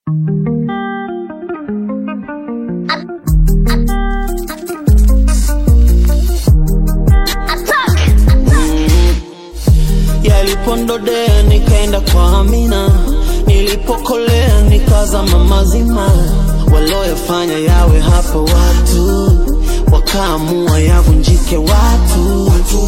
Yalipondodea nikaenda kwa Amina, nilipokolea nikazama mazima. Walioyafanya yawe hapo watu, wakaamua yavunjike watu.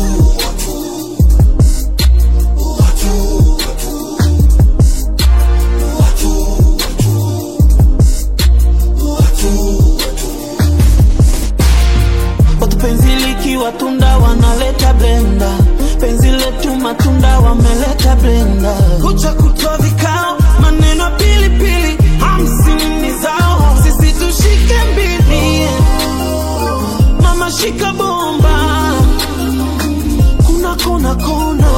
Watu penzi likiwa tunda wanaleta blenda, penzi letu matunda wameleta blenda. Kucha kutwa vikao, maneno pilipili, hamsini ni zao, sisi tushike mbili. Mama shika bomba, kuna kona kona.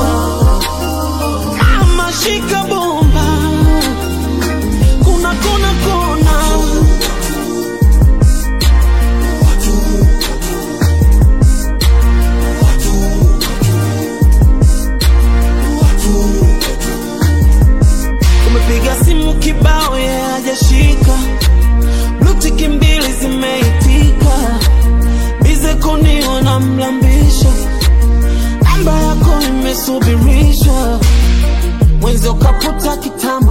Mama shika bomba, kuna kona kona. Umepiga simu kibao ye hajashika, blutiki mbili zimeitika, bize koni wanamlambisha, namba yako imesubirishwa, mwenzi ukaputa kitambo,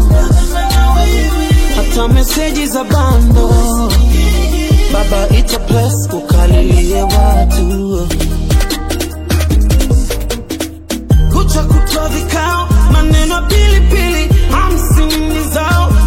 hata meseji za bando, baba ita plus ukalilie watu kucha kutwa vikao, maneno pilipili, hamsini zao,